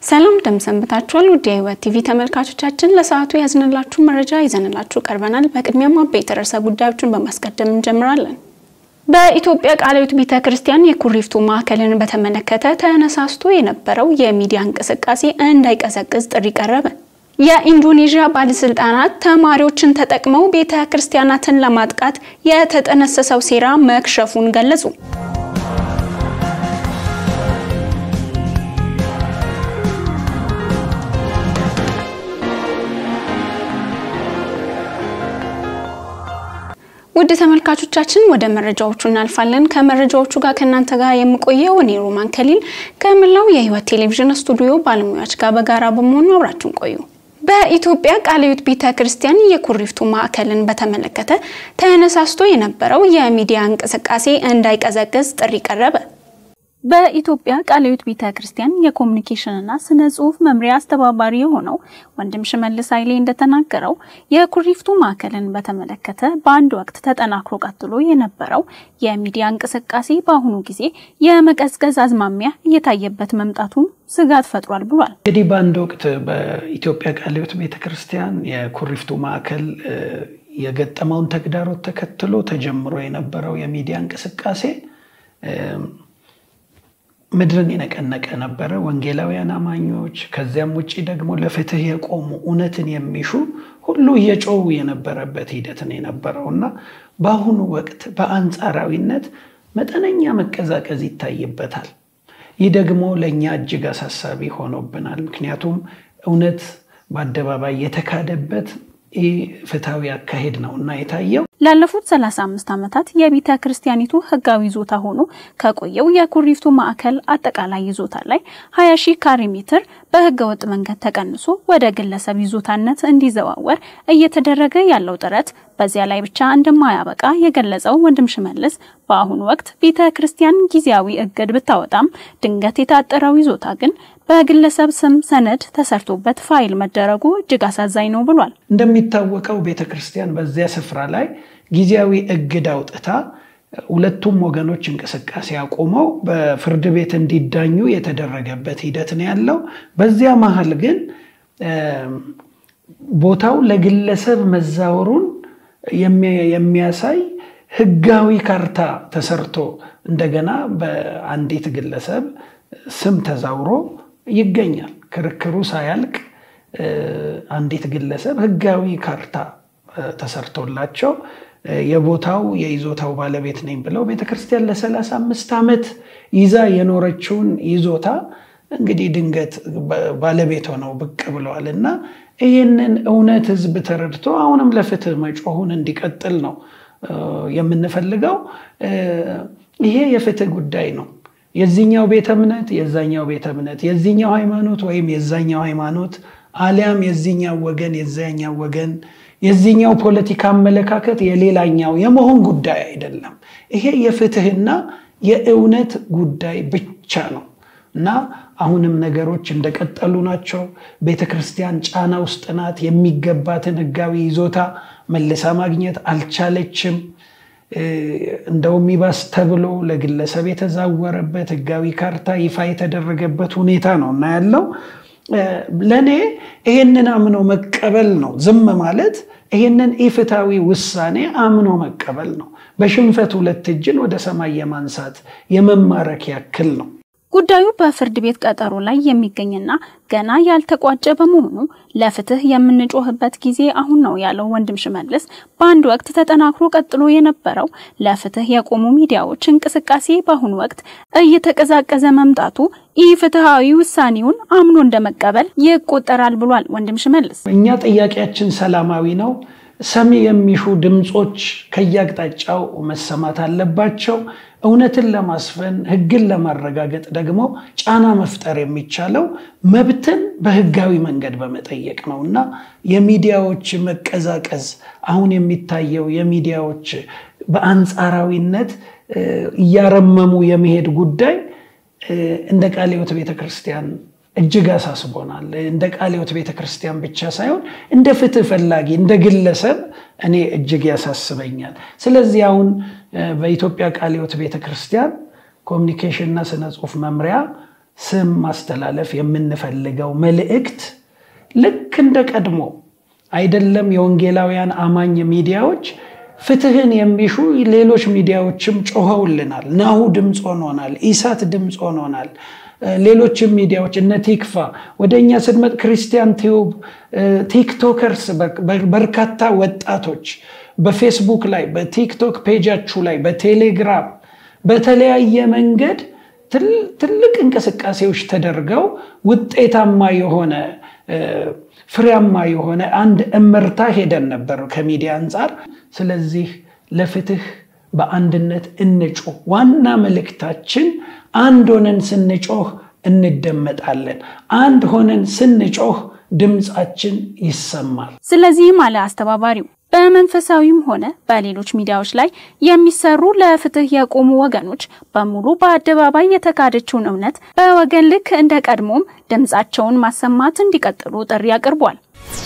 ሰላም እንደምሰንብታችኋል። ውድ የህይወት ቲቪ ተመልካቾቻችን ለሰዓቱ ያዝንላችሁ መረጃ ይዘንላችሁ ቀርበናል። በቅድሚያም አበይት ርዕሰ ጉዳዮችን በማስቀደም እንጀምራለን። በኢትዮጵያ ቃለ ሕይወት ቤተ ክርስቲያን የኩሪፍቱ ማዕከልን በተመለከተ ተነሳስቶ የነበረው የሚዲያ እንቅስቃሴ እንዳይቀዘቅዝ ጥሪ ቀረበ። የኢንዶኔዥያ ባለስልጣናት ተማሪዎችን ተጠቅመው ቤተ ክርስቲያናትን ለማጥቃት የተጠነሰሰው ሴራ መክሸፉን ገለጹ። ውድ ተመልካቾቻችን ወደ መረጃዎቹ እናልፋለን። ከመረጃዎቹ ጋር ከእናንተ ጋር የምቆየው እኔ ሮማን ከሊል ከመላው የህይወት ቴሌቪዥን ስቱዲዮ ባለሙያዎች ጋር በጋራ በመሆኑ አብራችን ቆዩ። በኢትዮጵያ ቃለ ሕይወት ቤተ ክርስቲያን የኩሪፍቱ ማዕከልን በተመለከተ ተነሳስቶ የነበረው የሚዲያ እንቅስቃሴ እንዳይቀዘቅዝ ጥሪ ቀረበ። በኢትዮጵያ ቃለ ሕይወት ቤተ ክርስቲያን የኮሚኒኬሽንና ስነ ጽሁፍ መምሪያ አስተባባሪ የሆነው ወንድም ሽመልስ ኃይሌ እንደተናገረው የኩሪፍቱ ማዕከልን በተመለከተ በአንድ ወቅት ተጠናክሮ ቀጥሎ የነበረው የሚዲያ እንቅስቃሴ በአሁኑ ጊዜ የመቀዝቀዝ አዝማሚያ እየታየበት መምጣቱን ስጋት ፈጥሯል ብሏል። እንግዲህ በአንድ ወቅት በኢትዮጵያ ቃለ ሕይወት ቤተ ክርስቲያን የኩሪፍቱ ማዕከል የገጠመውን ተግዳሮት ተከትሎ ተጀምሮ የነበረው የሚዲያ እንቅስቃሴ ምድርን የነቀነቀ ነበረ። ወንጌላውያን አማኞች ከዚያም ውጭ ደግሞ ለፍትህ የቆሙ እውነትን የሚሹ ሁሉ እየጮሁ የነበረበት ሂደት ነው የነበረው እና በአሁኑ ወቅት በአንጻራዊነት መጠነኛ መቀዛቀዝ ይታይበታል። ይህ ደግሞ ለእኛ እጅግ አሳሳቢ ሆኖብናል። ምክንያቱም እውነት በአደባባይ የተካደበት ይህ ፍትሐዊ አካሄድ ነው እና የታየው ላለፉት 35 ዓመታት የቤተ ክርስቲያኒቱ ህጋዊ ይዞታ ሆኖ ከቆየው የኩሪፍቱ ማዕከል አጠቃላይ ይዞታ ላይ 20 ሺህ ካሬ ሜትር በህገ ወጥ መንገድ ተቀንሶ ወደ ግለሰብ ይዞታነት እንዲዘዋወር እየተደረገ ያለው ጥረት በዚያ ላይ ብቻ እንደማያበቃ የገለጸው ወንድም ሽመልስ በአሁኑ ወቅት ቤተ ክርስቲያን ጊዜያዊ እግድ ብታወጣም ድንገት የታጠረው ይዞታ ግን በግለሰብ ስም ሰነድ ተሰርቶበት ፋይል መደረጉ እጅግ አሳዛኝ ነው ብሏል። እንደሚታወቀው ቤተ ክርስቲያን በዚያ ስፍራ ላይ ጊዜያዊ እግድ አውጥታ ሁለቱም ወገኖች እንቅስቃሴ አቁመው በፍርድ ቤት እንዲዳኙ የተደረገበት ሂደት ነው ያለው። በዚያ መሀል ግን ቦታው ለግለሰብ መዛወሩን የሚያሳይ ህጋዊ ካርታ ተሰርቶ እንደገና በአንዲት ግለሰብ ስም ተዛውሮ ይገኛል። ክርክሩ ሳያልቅ አንዲት ግለሰብ ህጋዊ ካርታ ተሰርቶላቸው የቦታው የይዞታው ባለቤት ነኝ ብለው ቤተክርስቲያን ለሰላሳ አምስት ዓመት ይዛ የኖረችውን ይዞታ እንግዲህ ድንገት ባለቤት ሆነው ብቅ ብለዋል እና ይህንን እውነት ህዝብ ተረድቶ አሁንም ለፍትህ መጮሁን እንዲቀጥል ነው የምንፈልገው። ይሄ የፍትህ ጉዳይ ነው። የዚህኛው ቤተ እምነት የዛኛው ቤተ እምነት የዚህኛው ሃይማኖት ወይም የዛኛው ሃይማኖት አሊያም የዚህኛው ወገን የዛኛው ወገን የዚህኛው ፖለቲካ አመለካከት የሌላኛው የመሆን ጉዳይ አይደለም። ይሄ የፍትህና የእውነት ጉዳይ ብቻ ነው እና አሁንም ነገሮች እንደቀጠሉ ናቸው። ቤተ ክርስቲያን ጫና ውስጥ ናት። የሚገባትን ህጋዊ ይዞታ መልሳ ማግኘት አልቻለችም። እንደውም ይባስ ተብሎ ለግለሰብ የተዛወረበት ህጋዊ ካርታ ይፋ የተደረገበት ሁኔታ ነው እና ያለው ለእኔ ይሄንን አምኖ መቀበል ነው። ዝም ማለት ይሄንን ኢፍትሐዊ ውሳኔ አምኖ መቀበል ነው። በሽንፈት ሁለት እጅን ወደ ሰማይ የማንሳት የመማረክ ያክል ነው። ጉዳዩ በፍርድ ቤት ቀጠሮ ላይ የሚገኝና ገና ያልተቋጨ በመሆኑ ለፍትህ የምንጮህበት ጊዜ አሁን ነው ያለው ወንድም ሽመልስ በአንድ ወቅት ተጠናክሮ ቀጥሎ የነበረው ለፍትህ የቆሙ ሚዲያዎች እንቅስቃሴ በአሁኑ ወቅት እየተቀዛቀዘ መምጣቱ ኢፍትሐዊ ውሳኔውን አምኖ እንደመቀበል ይቆጠራል ብሏል ወንድም ሽመልስ። እኛ ጥያቄያችን ሰላማዊ ነው። ሰሚ የሚሹ ድምፆች ከየአቅጣጫው መሰማት አለባቸው። እውነትን ለማስፈን ህግን ለማረጋገጥ ደግሞ ጫና መፍጠር የሚቻለው መብትን በህጋዊ መንገድ በመጠየቅ ነው እና የሚዲያዎች መቀዛቀዝ አሁን የሚታየው የሚዲያዎች በአንጻራዊነት እያረመሙ የመሄድ ጉዳይ እንደ ቃለ ሕይወት ቤተክርስቲያን እጅግ አሳስቦናል። እንደ ቃለ ሕይወት ቤተክርስቲያን ብቻ ሳይሆን እንደ ፍትህ ፈላጊ እንደ ግለሰብ እኔ እጅግ ያሳስበኛል። ስለዚህ አሁን በኢትዮጵያ ቃለ ሕይወት ቤተክርስቲያን ኮሚኒኬሽንና ስነ ጽሁፍ መምሪያ ስም ማስተላለፍ የምንፈልገው መልእክት ልክ እንደ ቀድሞ አይደለም። የወንጌላውያን አማኝ ሚዲያዎች ፍትህን የሚሹ ሌሎች ሚዲያዎችም ጮኸውልናል። ናሁ ድምፅ ሆኖናል። ኢሳት ድምፅ ሆኖናል። ሌሎችም ሚዲያዎች እነ ቲክፋ ወደ እኛ ስንመጥ ክርስቲያን ቲዩብ፣ ቲክቶከርስ በርካታ ወጣቶች በፌስቡክ ላይ በቲክቶክ ፔጃችሁ ላይ በቴሌግራም በተለያየ መንገድ ትልቅ እንቅስቃሴዎች ተደርገው ውጤታማ የሆነ ፍሬያማ የሆነ አንድ እመርታ ሄደን ነበር ከሚዲያ አንጻር። ስለዚህ ለፍትህ በአንድነት እንጮህ። ዋና መልእክታችን አንድ ሆነን ስንጮህ እንደመጣለን። አንድ ሆነን ስንጮህ ድምፃችን ይሰማል። ስለዚህም አለ አስተባባሪው በመንፈሳዊም ሆነ በሌሎች ሚዲያዎች ላይ የሚሰሩ ለፍትህ የቆሙ ወገኖች በሙሉ በአደባባይ የተካደችውን እውነት በወገን ልክ እንደ ቀድሞም ድምፃቸውን ማሰማት እንዲቀጥሉ ጥሪ አቅርቧል።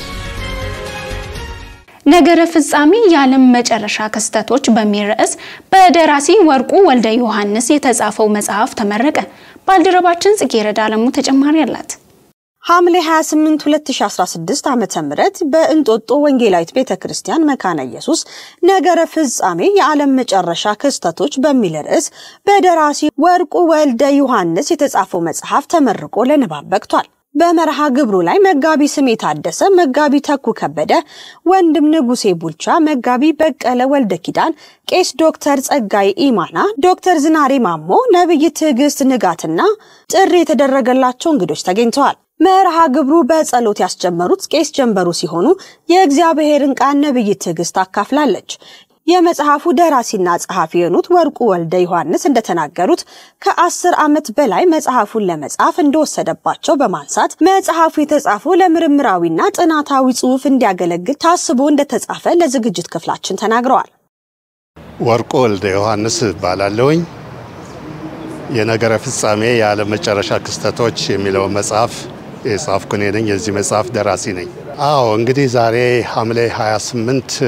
ነገረ ፍጻሜ የዓለም መጨረሻ ክስተቶች በሚል ርዕስ በደራሲ ወርቁ ወልደ ዮሐንስ የተጻፈው መጽሐፍ ተመረቀ። ባልደረባችን ጽጌረዳ አለሙ ተጨማሪ አላት። ሐምሌ 28 2016 ዓመተ ምህረት በእንጦጦ ወንጌላዊት ቤተ ክርስቲያን መካነ ኢየሱስ ነገረ ፍጻሜ የዓለም መጨረሻ ክስተቶች በሚል ርዕስ በደራሲ ወርቁ ወልደ ዮሐንስ የተጻፈው መጽሐፍ ተመርቆ ለንባብ በቅቷል። በመርሃ ግብሩ ላይ መጋቢ ስሜ ታደሰ፣ መጋቢ ተኩ ከበደ፣ ወንድም ንጉሴ ቡልቻ፣ መጋቢ በቀለ ወልደ ኪዳን፣ ቄስ ዶክተር ጸጋይ ኢማና፣ ዶክተር ዝናሬ ማሞ፣ ነብይ ትዕግስት ንጋትና ጥሪ የተደረገላቸው እንግዶች ተገኝተዋል። መርሃ ግብሩ በጸሎት ያስጀመሩት ቄስ ጀንበሩ ሲሆኑ የእግዚአብሔርን ቃል ነብይ ትዕግስት አካፍላለች። የመጽሐፉ ደራሲና ጸሐፊ የሆኑት ወርቁ ወልደ ዮሐንስ እንደተናገሩት ከአስር ዓመት በላይ መጽሐፉን ለመጻፍ እንደወሰደባቸው በማንሳት መጽሐፉ የተጻፈው ለምርምራዊና ጥናታዊ ጽሑፍ እንዲያገለግል ታስቦ እንደተጻፈ ለዝግጅት ክፍላችን ተናግረዋል። ወርቁ ወልደ ዮሐንስ እባላለሁኝ። የነገረ ፍጻሜ የዓለም መጨረሻ ክስተቶች የሚለውን መጽሐፍ የጻፍኩ እኔ ነኝ። የዚህ መጽሐፍ ደራሲ ነኝ። አዎ እንግዲህ ዛሬ ሐምሌ 28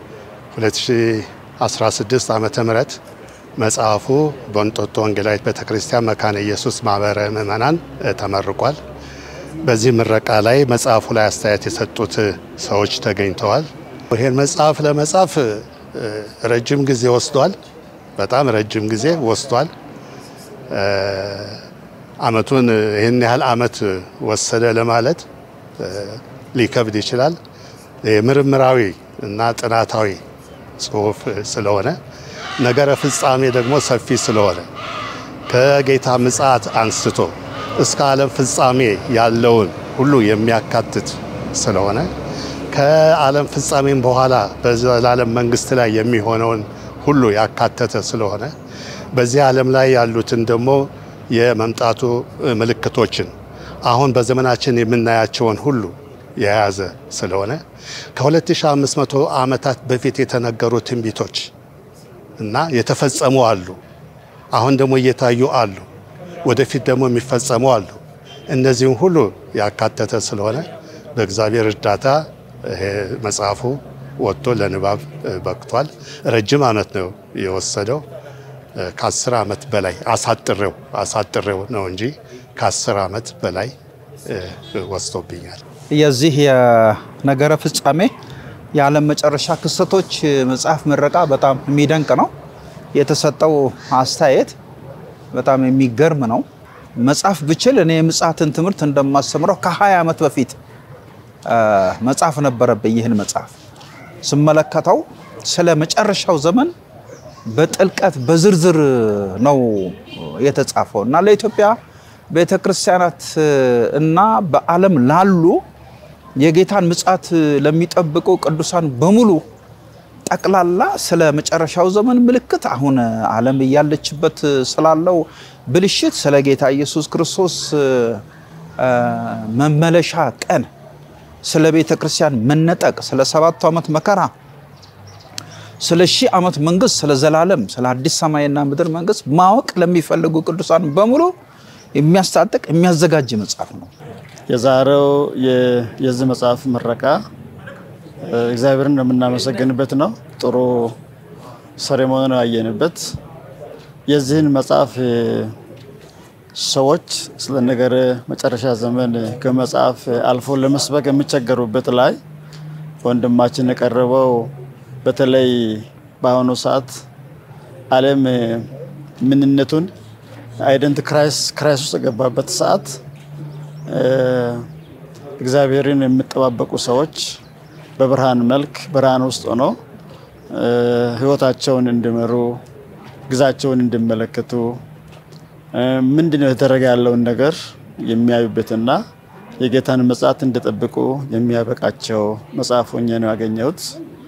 2016 ዓመተ ምህረት መጽሐፉ በእንጦጦ ወንጌላዊት ቤተክርስቲያን መካነ ኢየሱስ ማህበረ ምዕመናን ተመርቋል። በዚህ ምረቃ ላይ መጽሐፉ ላይ አስተያየት የሰጡት ሰዎች ተገኝተዋል። ይህን መጽሐፍ ለመጻፍ ረጅም ጊዜ ወስዷል። በጣም ረጅም ጊዜ ወስዷል። አመቱን ይህን ያህል አመት ወሰደ ለማለት ሊከብድ ይችላል። ምርምራዊ እና ጥናታዊ ጽሁፍ ስለሆነ ነገረ ፍጻሜ ደግሞ ሰፊ ስለሆነ ከጌታ ምጽአት አንስቶ እስከ ዓለም ፍጻሜ ያለውን ሁሉ የሚያካትት ስለሆነ ከዓለም ፍጻሜም በኋላ በዘላለም መንግስት ላይ የሚሆነውን ሁሉ ያካተተ ስለሆነ በዚህ ዓለም ላይ ያሉትን ደግሞ የመምጣቱ ምልክቶችን አሁን በዘመናችን የምናያቸውን ሁሉ የያዘ ስለሆነ ከ2500 ዓመታት በፊት የተነገሩ ትንቢቶች እና የተፈጸሙ አሉ። አሁን ደግሞ እየታዩ አሉ። ወደፊት ደግሞ የሚፈጸሙ አሉ። እነዚህም ሁሉ ያካተተ ስለሆነ በእግዚአብሔር እርዳታ ይሄ መጽሐፉ ወጥቶ ለንባብ በቅቷል። ረጅም ዓመት ነው የወሰደው። ከአስር ዓመት በላይ አሳጥሬው አሳጥሬው ነው እንጂ ከአስር ዓመት በላይ ወስዶብኛል። የዚህ የነገረ ፍጻሜ የዓለም መጨረሻ ክስተቶች መጽሐፍ ምረቃ በጣም የሚደንቅ ነው። የተሰጠው አስተያየት በጣም የሚገርም ነው። መጽሐፍ ብችል እኔ የምጽአትን ትምህርት እንደማስተምረው ከ20 ዓመት በፊት መጽሐፍ ነበረብኝ። ይህን መጽሐፍ ስመለከተው ስለ መጨረሻው ዘመን በጥልቀት በዝርዝር ነው የተጻፈው እና ለኢትዮጵያ ቤተ ክርስቲያናት እና በዓለም ላሉ የጌታን ምጽአት ለሚጠብቁ ቅዱሳን በሙሉ ጠቅላላ ስለ መጨረሻው ዘመን ምልክት፣ አሁን ዓለም እያለችበት ስላለው ብልሽት፣ ስለ ጌታ ኢየሱስ ክርስቶስ መመለሻ ቀን፣ ስለ ቤተ ክርስቲያን መነጠቅ፣ ስለ ሰባቱ ዓመት መከራ፣ ስለ ሺህ ዓመት መንግስት፣ ስለ ዘላለም፣ ስለ አዲስ ሰማይና ምድር መንግስት ማወቅ ለሚፈልጉ ቅዱሳን በሙሉ የሚያስታጥቅ የሚያዘጋጅ መጽሐፍ ነው። የዛሬው የዚህ መጽሐፍ ምረቃ እግዚአብሔርን የምናመሰግንበት ነው። ጥሩ ሴሬሞኒ ነው ያየንበት። የዚህን መጽሐፍ ሰዎች ስለ ነገረ መጨረሻ ዘመን ከመጽሐፍ አልፎ ለመስበክ የሚቸገሩበት ላይ ወንድማችን የቀረበው በተለይ በአሁኑ ሰዓት ዓለም ምንነቱን አይደንት ክራይስ ውስጥ የገባበት ሰዓት እግዚአብሔርን የሚጠባበቁ ሰዎች በብርሃን መልክ ብርሃን ውስጥ ሆኖ ሕይወታቸውን እንዲመሩ ግዛቸውን እንዲመለከቱ ምንድን ነው የተደረገ ያለውን ነገር የሚያዩበትና የጌታን መጽሐት እንዲጠብቁ የሚያበቃቸው መጽሐፍ ሆኜ ነው ያገኘሁት።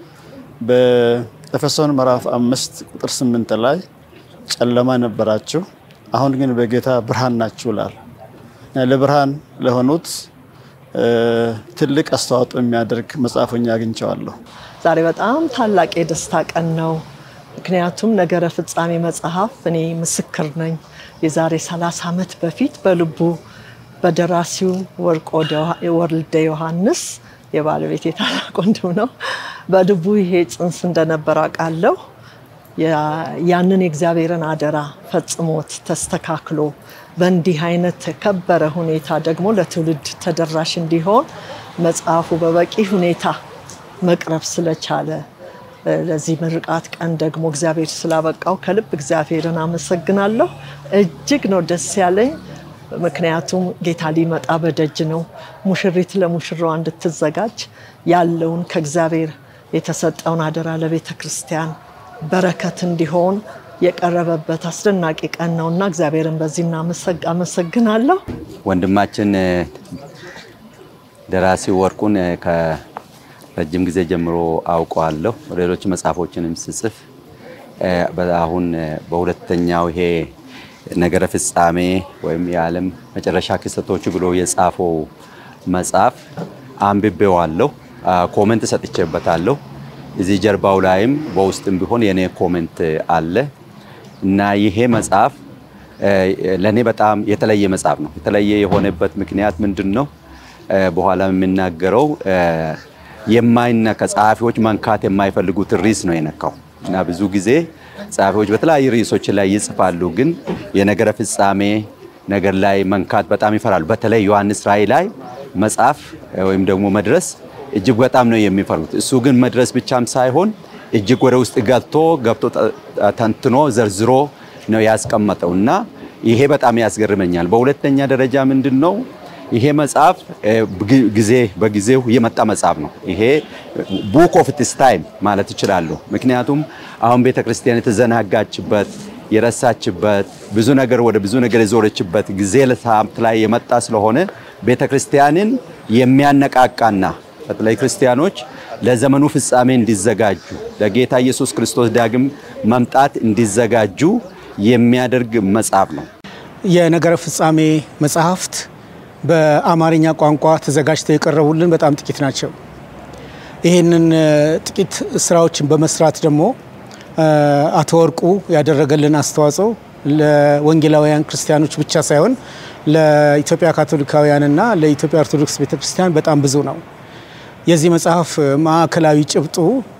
በኤፌሶን ምዕራፍ አምስት ቁጥር ስምንት ላይ ጨለማ ነበራችሁ፣ አሁን ግን በጌታ ብርሃን ናችሁ ይላል። ለብርሃን ለሆኑት ትልቅ አስተዋጽኦ የሚያደርግ መጽሐፍ ሆኜ አግኝቼዋለሁ። ዛሬ በጣም ታላቅ የደስታ ቀን ነው። ምክንያቱም ነገረ ፍጻሜ መጽሐፍ እኔ ምስክር ነኝ። የዛሬ 30 ዓመት በፊት በልቡ በደራሲው ወርቆ ወልደ ዮሐንስ የባለቤት የታላቅ ወንድም ነው። በልቡ ይሄ ጽንስ እንደነበር አውቃለሁ። ያንን የእግዚአብሔርን አደራ ፈጽሞት ተስተካክሎ በእንዲህ አይነት የከበረ ሁኔታ ደግሞ ለትውልድ ተደራሽ እንዲሆን መጽሐፉ በበቂ ሁኔታ መቅረብ ስለቻለ ለዚህ ምርቃት ቀን ደግሞ እግዚአብሔር ስላበቃው ከልብ እግዚአብሔርን አመሰግናለሁ። እጅግ ነው ደስ ያለኝ። ምክንያቱም ጌታ ሊመጣ በደጅ ነው። ሙሽሪት ለሙሽራዋ እንድትዘጋጅ ያለውን ከእግዚአብሔር የተሰጠውን አደራ ለቤተ ክርስቲያን በረከት እንዲሆን የቀረበበት አስደናቂ ቀን ነው እና እግዚአብሔርን በዚህ አመሰግናለሁ። ወንድማችን ደራሲ ወርቁን ከረጅም ጊዜ ጀምሮ አውቀዋለሁ። ሌሎች መጽሐፎችንም ስጽፍ አሁን በሁለተኛው ይሄ ነገረ ፍጻሜ ወይም የዓለም መጨረሻ ክስተቶች ብሎ የጻፈው መጽሐፍ አንብቤዋለሁ። ኮመንት ሰጥቼበታለሁ። እዚህ ጀርባው ላይም በውስጥም ቢሆን የኔ ኮሜንት አለ እና ይሄ መጽሐፍ ለእኔ በጣም የተለየ መጽሐፍ ነው። የተለየ የሆነበት ምክንያት ምንድን ነው? በኋላ የምናገረው የማይነካ ጸሐፊዎች መንካት የማይፈልጉትን ርዕስ ነው የነካው እና ብዙ ጊዜ ጸሐፊዎች በተለያዩ ርዕሶች ላይ ይጽፋሉ፣ ግን የነገረ ፍጻሜ ነገር ላይ መንካት በጣም ይፈራሉ። በተለይ ዮሐንስ ራእይ ላይ መጽሐፍ ወይም ደግሞ መድረስ እጅግ በጣም ነው የሚፈሩት። እሱ ግን መድረስ ብቻም ሳይሆን እጅግ ወደ ውስጥ ገብቶ ገብቶ ተንትኖ ዘርዝሮ ነው ያስቀመጠው እና ይሄ በጣም ያስገርመኛል። በሁለተኛ ደረጃ ምንድን ነው ይሄ መጽሐፍ ጊዜ በጊዜው የመጣ መጽሐፍ ነው። ይሄ ቡክ ኦፍ ኢትስ ታይም ማለት እችላለሁ። ምክንያቱም አሁን ቤተክርስቲያን የተዘናጋችበት የረሳችበት ብዙ ነገር ወደ ብዙ ነገር የዞረችበት ጊዜ ለሳምት ላይ የመጣ ስለሆነ ቤተክርስቲያንን የሚያነቃቃና በተለይ ክርስቲያኖች ለዘመኑ ፍጻሜ እንዲዘጋጁ ለጌታ ኢየሱስ ክርስቶስ ዳግም መምጣት እንዲዘጋጁ የሚያደርግ መጽሐፍ ነው። የነገረ ፍጻሜ መጽሐፍት በአማርኛ ቋንቋ ተዘጋጅተው የቀረቡልን በጣም ጥቂት ናቸው። ይህንን ጥቂት ስራዎችን በመስራት ደግሞ አቶ ወርቁ ያደረገልን አስተዋጽኦ ለወንጌላውያን ክርስቲያኖች ብቻ ሳይሆን ለኢትዮጵያ ካቶሊካውያንና ለኢትዮጵያ ኦርቶዶክስ ቤተክርስቲያን በጣም ብዙ ነው። የዚህ መጽሐፍ ማዕከላዊ ጭብጡ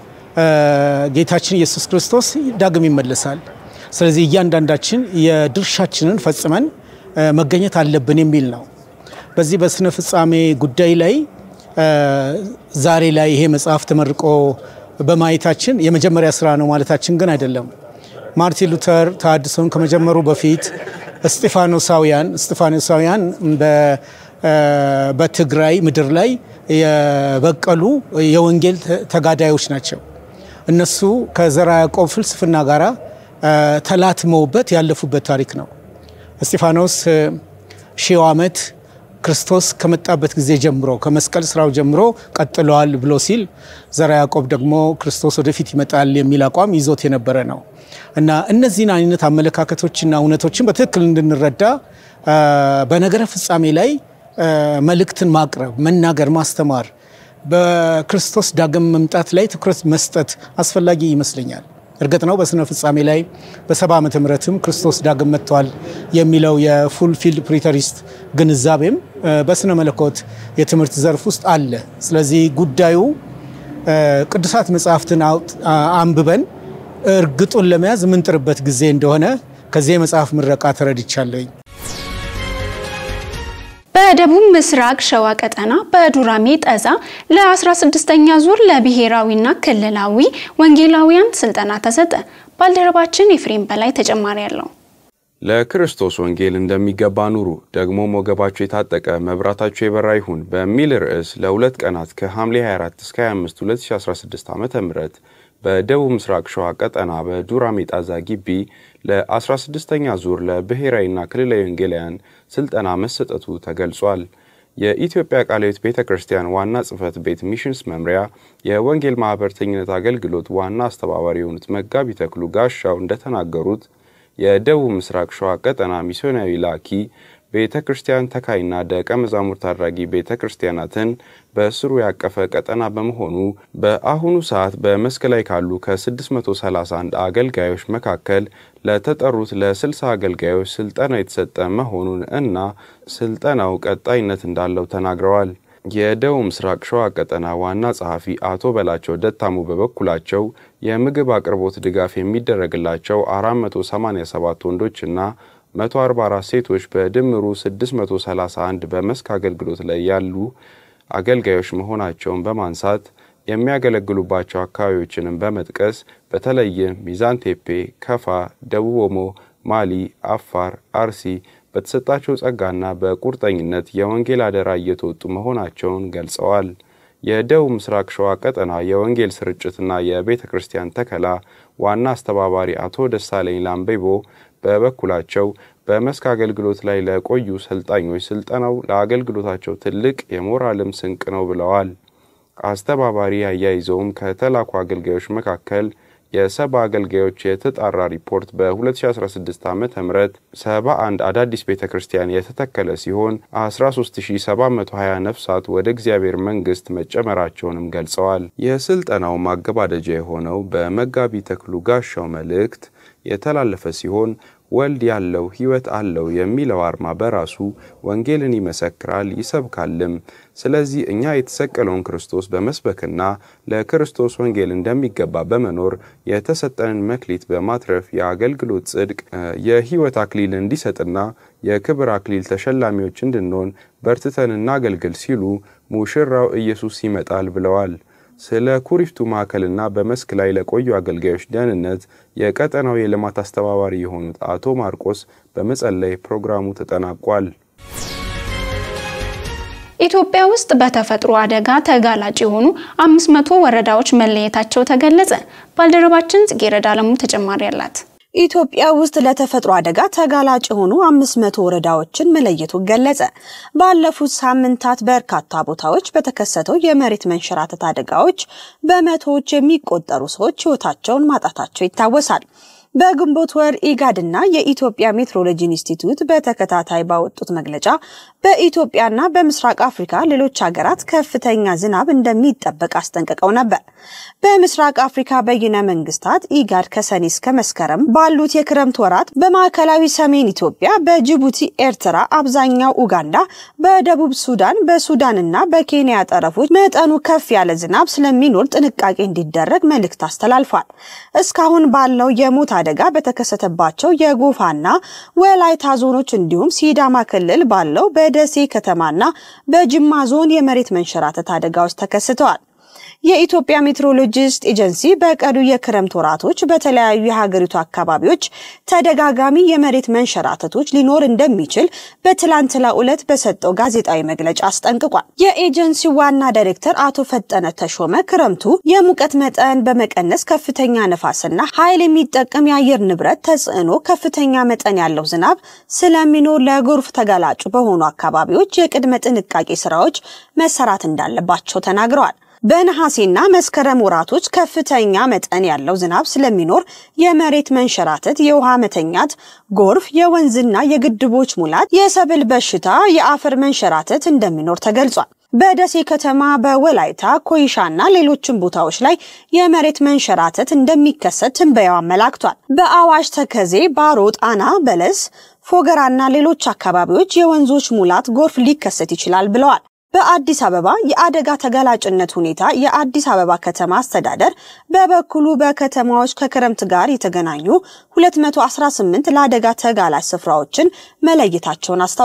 ጌታችን ኢየሱስ ክርስቶስ ዳግም ይመለሳል። ስለዚህ እያንዳንዳችን የድርሻችንን ፈጽመን መገኘት አለብን የሚል ነው። በዚህ በስነ ፍጻሜ ጉዳይ ላይ ዛሬ ላይ ይሄ መጽሐፍ ተመርቆ በማየታችን የመጀመሪያ ስራ ነው ማለታችን ግን አይደለም። ማርቲን ሉተር ተሐድሶን ከመጀመሩ በፊት እስጢፋኖሳውያን እስጢፋኖሳውያን በትግራይ ምድር ላይ የበቀሉ የወንጌል ተጋዳዮች ናቸው። እነሱ ከዘርዓ ያዕቆብ ፍልስፍና ጋር ተላትመውበት ያለፉበት ታሪክ ነው። እስጢፋኖስ ሺው ዓመት ክርስቶስ ከመጣበት ጊዜ ጀምሮ ከመስቀል ስራው ጀምሮ ቀጥለዋል ብሎ ሲል ዘርዓ ያዕቆብ ደግሞ ክርስቶስ ወደፊት ይመጣል የሚል አቋም ይዞት የነበረ ነው እና እነዚህን አይነት አመለካከቶችና እውነቶችን በትክክል እንድንረዳ በነገረ ፍጻሜ ላይ መልእክትን ማቅረብ፣ መናገር፣ ማስተማር በክርስቶስ ዳግም መምጣት ላይ ትኩረት መስጠት አስፈላጊ ይመስለኛል። እርግጥ ነው በስነ ፍጻሜ ላይ በሰባ ዓመተ ምህረትም ክርስቶስ ዳግም መጥቷል የሚለው የፉል ፊልድ ፕሪተሪስት ግንዛቤም በስነ መለኮት የትምህርት ዘርፍ ውስጥ አለ። ስለዚህ ጉዳዩ ቅዱሳት መጽሐፍትን አንብበን እርግጡን ለመያዝ የምንጥርበት ጊዜ እንደሆነ ከዚህ የመጽሐፍ ምረቃ ተረድቻለኝ። በደቡብ ምስራቅ ሸዋ ቀጠና በዱራሜ ጠዛ ለ16ኛ ዙር ለብሔራዊና ክልላዊ ወንጌላውያን ስልጠና ተሰጠ። ባልደረባችን ኤፍሬም በላይ ተጨማሪ አለው። ለክርስቶስ ወንጌል እንደሚገባ ኑሩ፣ ደግሞም ወገባችሁ የታጠቀ መብራታችሁ የበራ ይሁን በሚል ርዕስ ለሁለት ቀናት ከሐምሌ 24 እስከ 25 2016 ዓ ም በደቡብ ምስራቅ ሸዋ ቀጠና በዱራሜ ጣዛ ግቢ ለ16ኛ ዙር ለብሔራዊና ክልላዊ ወንጌላውያን ስልጠና መሰጠቱ ተገልጿል። የኢትዮጵያ ቃለ ሕይወት ቤተ ክርስቲያን ዋና ጽሕፈት ቤት ሚሽንስ መምሪያ የወንጌል ማኅበርተኝነት አገልግሎት ዋና አስተባባሪ የሆኑት መጋቢ ተክሉ ጋሻው እንደተናገሩት የደቡብ ምስራቅ ሸዋ ቀጠና ሚስዮናዊ ላኪ ቤተ ክርስቲያን ተካይና ደቀ መዛሙርት አድራጊ ቤተ ክርስቲያናትን በስሩ ያቀፈ ቀጠና በመሆኑ በአሁኑ ሰዓት በመስክ ላይ ካሉ ከ631 አገልጋዮች መካከል ለተጠሩት ለ60 አገልጋዮች ስልጠና የተሰጠ መሆኑን እና ስልጠናው ቀጣይነት እንዳለው ተናግረዋል። የደቡብ ምስራቅ ሸዋ ቀጠና ዋና ጸሐፊ አቶ በላቸው ደታሙ በበኩላቸው የምግብ አቅርቦት ድጋፍ የሚደረግላቸው 487 ወንዶችና 144 ሴቶች በድምሩ 631 በመስክ አገልግሎት ላይ ያሉ አገልጋዮች መሆናቸውን በማንሳት የሚያገለግሉባቸው አካባቢዎችንም በመጥቀስ በተለይም ሚዛን ቴፔ፣ ከፋ፣ ደቡብ ኦሞ፣ ማሊ፣ አፋር፣ አርሲ በተሰጣቸው ጸጋና በቁርጠኝነት የወንጌል አደራ እየተወጡ መሆናቸውን ገልጸዋል። የደቡብ ምስራቅ ሸዋ ቀጠና የወንጌል ስርጭትና የቤተ ክርስቲያን ተከላ ዋና አስተባባሪ አቶ ደሳለኝ ላምቤቦ በበኩላቸው በመስክ አገልግሎት ላይ ለቆዩ ሰልጣኞች ስልጠናው ለአገልግሎታቸው ትልቅ የሞራልም ስንቅ ነው ብለዋል። አስተባባሪ አያይዘውም ከተላኩ አገልጋዮች መካከል የሰባ አገልጋዮች የተጣራ ሪፖርት በ2016 ዓ ም 71 አዳዲስ ቤተ ክርስቲያን የተተከለ ሲሆን 13720 ነፍሳት ወደ እግዚአብሔር መንግሥት መጨመራቸውንም ገልጸዋል። የስልጠናው ማገባደጃ የሆነው በመጋቢ ተክሉ ጋሻው መልእክት የተላለፈ ሲሆን ወልድ ያለው ሕይወት አለው የሚለው አርማ በራሱ ወንጌልን ይመሰክራል ይሰብካልም። ስለዚህ እኛ የተሰቀለውን ክርስቶስ በመስበክና ለክርስቶስ ወንጌል እንደሚገባ በመኖር የተሰጠንን መክሊት በማትረፍ የአገልግሎት ጽድቅ የሕይወት አክሊል እንዲሰጥና የክብር አክሊል ተሸላሚዎች እንድንሆን በርትተን እናገልግል ሲሉ ሙሽራው ኢየሱስ ይመጣል ብለዋል። ስለ ኩሪፍቱ ማዕከልና በመስክ ላይ ለቆዩ አገልጋዮች ደህንነት የቀጠናው የልማት አስተባባሪ የሆኑት አቶ ማርቆስ በመጸለይ ፕሮግራሙ ተጠናቋል። ኢትዮጵያ ውስጥ በተፈጥሮ አደጋ ተጋላጭ የሆኑ 500 ወረዳዎች መለየታቸው ተገለጸ። ባልደረባችን ጽጌረዳ አለሙ ተጨማሪ አላት። ኢትዮጵያ ውስጥ ለተፈጥሮ አደጋ ተጋላጭ የሆኑ አምስት መቶ ወረዳዎችን መለየቱ ገለጸ። ባለፉት ሳምንታት በርካታ ቦታዎች በተከሰተው የመሬት መንሸራተት አደጋዎች በመቶዎች የሚቆጠሩ ሰዎች ሕይወታቸውን ማጣታቸው ይታወሳል። በግንቦት ወር ኢጋድና የኢትዮጵያ ሜትሮሎጂ ኢንስቲትዩት በተከታታይ ባወጡት መግለጫ በኢትዮጵያና በምስራቅ አፍሪካ ሌሎች ሀገራት ከፍተኛ ዝናብ እንደሚጠበቅ አስጠንቅቀው ነበር። በምስራቅ አፍሪካ በይነ መንግስታት ኢጋድ ከሰኔ እስከ መስከረም ባሉት የክረምት ወራት በማዕከላዊ ሰሜን ኢትዮጵያ፣ በጅቡቲ፣ ኤርትራ፣ አብዛኛው ኡጋንዳ፣ በደቡብ ሱዳን፣ በሱዳንና በኬንያ ጠረፎች መጠኑ ከፍ ያለ ዝናብ ስለሚኖር ጥንቃቄ እንዲደረግ መልእክት አስተላልፏል። እስካሁን ባለው የሞት አደጋ በተከሰተባቸው የጎፋና ወላይታ ዞኖች እንዲሁም ሲዳማ ክልል ባለው በደሴ ከተማና በጅማ ዞን የመሬት መንሸራተት አደጋዎች ተከስተዋል። የኢትዮጵያ ሜትሮሎጂስት ኤጀንሲ በቀዱ የክረምት ወራቶች በተለያዩ የሀገሪቱ አካባቢዎች ተደጋጋሚ የመሬት መንሸራተቶች ሊኖር እንደሚችል በትላንትናው ዕለት በሰጠው ጋዜጣዊ መግለጫ አስጠንቅቋል። የኤጀንሲው ዋና ዳይሬክተር አቶ ፈጠነ ተሾመ ክረምቱ የሙቀት መጠን በመቀነስ ከፍተኛ ነፋስና ኃይል የሚጠቀም የአየር ንብረት ተጽዕኖ ከፍተኛ መጠን ያለው ዝናብ ስለሚኖር ለጎርፍ ተጋላጩ በሆኑ አካባቢዎች የቅድመ ጥንቃቄ ስራዎች መሰራት እንዳለባቸው ተናግረዋል። በነሐሴና መስከረም ወራቶች ከፍተኛ መጠን ያለው ዝናብ ስለሚኖር የመሬት መንሸራተት፣ የውሃ መተኛት፣ ጎርፍ፣ የወንዝና የግድቦች ሙላት፣ የሰብል በሽታ፣ የአፈር መንሸራተት እንደሚኖር ተገልጿል። በደሴ ከተማ፣ በወላይታ ኮይሻና ሌሎችም ቦታዎች ላይ የመሬት መንሸራተት እንደሚከሰት ትንበያው አመላክቷል። በአዋሽ ተከዜ፣ ባሮ፣ ጣና፣ በለስ፣ ፎገራና ሌሎች አካባቢዎች የወንዞች ሙላት፣ ጎርፍ ሊከሰት ይችላል ብለዋል። በአዲስ አበባ የአደጋ ተጋላጭነት ሁኔታ የአዲስ አበባ ከተማ አስተዳደር በበኩሉ በከተማዎች ከክረምት ጋር የተገናኙ 218 ለአደጋ ተጋላጭ ስፍራዎችን መለየታቸውን አስታውቀዋል።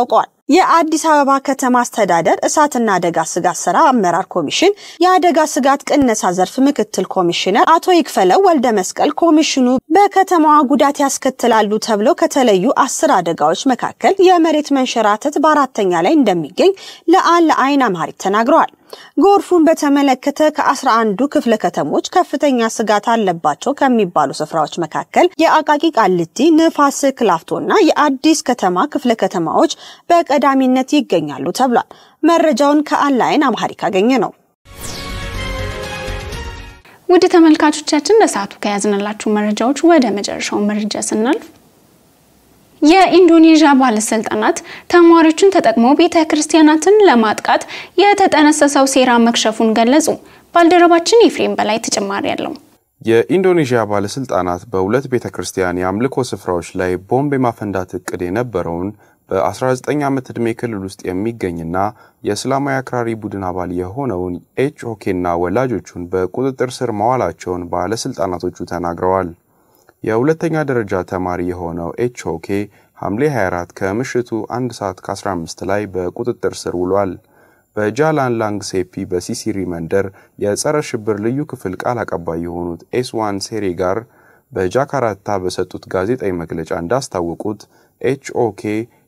የአዲስ አበባ ከተማ አስተዳደር እሳትና አደጋ ስጋት ስራ አመራር ኮሚሽን የአደጋ ስጋት ቅነሳ ዘርፍ ምክትል ኮሚሽነር አቶ ይክፈለው ወልደ መስቀል ኮሚሽኑ በከተማዋ ጉዳት ያስከትላሉ ተብለው ከተለዩ አስር አደጋዎች መካከል የመሬት መንሸራተት በአራተኛ ላይ እንደሚገኝ ለአን ለአይን አምሃሪት ተናግረዋል። ጎርፉን በተመለከተ ከአስራ አንዱ ክፍለ ከተሞች ከፍተኛ ስጋት አለባቸው ከሚባሉ ስፍራዎች መካከል የአቃቂ ቃሊቲ፣ ንፋስ ስልክ ላፍቶና የአዲስ ከተማ ክፍለ ከተማዎች በቀዳሚነት ይገኛሉ ተብሏል። መረጃውን ከአንላይን አምሃሪክ አገኘ ነው። ውድ ተመልካቾቻችን ለሰዓቱ ከያዝንላችሁ መረጃዎች ወደ መጨረሻው መረጃ ስናልፍ የኢንዶኔዥያ ባለስልጣናት ተማሪዎችን ተጠቅመው ቤተ ክርስቲያናትን ለማጥቃት የተጠነሰሰው ሴራ መክሸፉን ገለጹ። ባልደረባችን ኤፍሬም በላይ ተጨማሪ ያለው የኢንዶኔዥያ ባለስልጣናት በሁለት ቤተ ክርስቲያን የአምልኮ ስፍራዎች ላይ ቦምብ የማፈንዳት እቅድ የነበረውን በ19 ዓመት ዕድሜ ክልል ውስጥ የሚገኝና የእስላማዊ አክራሪ ቡድን አባል የሆነውን ኤች ኦኬና ወላጆቹን በቁጥጥር ስር መዋላቸውን ባለስልጣናቶቹ ተናግረዋል። የሁለተኛ ደረጃ ተማሪ የሆነው ኤች ኦኬ ሐምሌ 24 ከምሽቱ 1 ሰዓት ከ15 ላይ በቁጥጥር ስር ውሏል። በጃላን ላንግሴፒ በሲሲሪ መንደር የጸረ ሽብር ልዩ ክፍል ቃል አቀባይ የሆኑት ኤስዋን ሴሬ ጋር በጃካርታ በሰጡት ጋዜጣዊ መግለጫ እንዳስታወቁት ኤች ኦኬ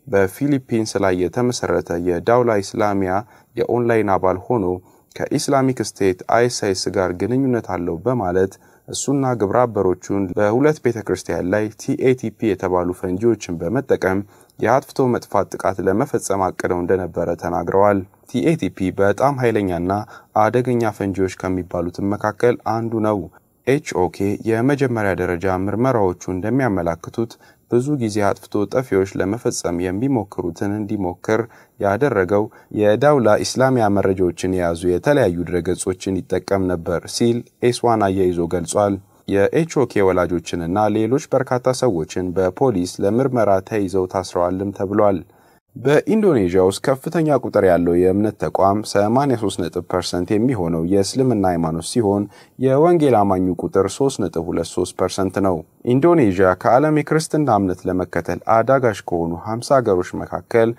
በፊሊፒንስ ላይ የተመሰረተ የዳውላ ኢስላሚያ የኦንላይን አባል ሆኖ ከኢስላሚክ ስቴት አይኤስአይስ ጋር ግንኙነት አለው በማለት እሱና ግብረ አበሮቹን በሁለት ቤተ ክርስቲያን ላይ ቲኤቲፒ የተባሉ ፈንጂዎችን በመጠቀም የአጥፍቶ መጥፋት ጥቃት ለመፈጸም አቅደው እንደነበረ ተናግረዋል። ቲኤቲፒ በጣም ኃይለኛና አደገኛ ፈንጂዎች ከሚባሉትም መካከል አንዱ ነው። ኤችኦኬ የመጀመሪያ ደረጃ ምርመራዎቹ እንደሚያመላክቱት ብዙ ጊዜ አጥፍቶ ጠፊዎች ለመፈጸም የሚሞክሩትን እንዲሞክር ያደረገው የዳውላ ኢስላሚያ መረጃዎችን የያዙ የተለያዩ ድረገጾችን ይጠቀም ነበር ሲል ኤስዋን አያይዞ ገልጿል። የኤችኦኬ ወላጆችንና ሌሎች በርካታ ሰዎችን በፖሊስ ለምርመራ ተይዘው ታስረዋልም ተብሏል። በኢንዶኔዥያ ውስጥ ከፍተኛ ቁጥር ያለው የእምነት ተቋም 83 ፐርሰንት የሚሆነው የእስልምና ሃይማኖት ሲሆን የወንጌል አማኙ ቁጥር 3.23 ፐርሰንት ነው። ኢንዶኔዥያ ከዓለም የክርስትና እምነት ለመከተል አዳጋች ከሆኑ 50 ሀገሮች መካከል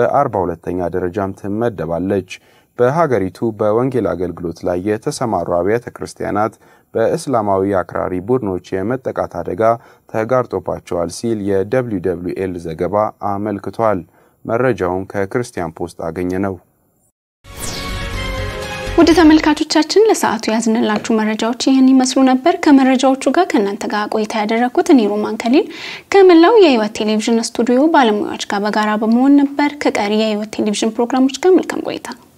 በ42ተኛ ደረጃም ትመደባለች። በሀገሪቱ በወንጌል አገልግሎት ላይ የተሰማሩ አብያተ ክርስቲያናት በእስላማዊ አክራሪ ቡድኖች የመጠቃት አደጋ ተጋርጦባቸዋል ሲል የደብሊው ደብሊው ኤል ዘገባ አመልክቷል። መረጃውን ከክርስቲያን ፖስት አገኘ ነው። ውድ ተመልካቾቻችን ለሰዓቱ ያዝንላችሁ መረጃዎች ይህን ይመስሉ ነበር። ከመረጃዎቹ ጋር ከእናንተ ጋር ቆይታ ያደረግኩት እኔ ሮማን ከሊል ከመላው የህይወት ቴሌቪዥን ስቱዲዮ ባለሙያዎች ጋር በጋራ በመሆን ነበር። ከቀሪ የህይወት ቴሌቪዥን ፕሮግራሞች ጋር መልካም ቆይታ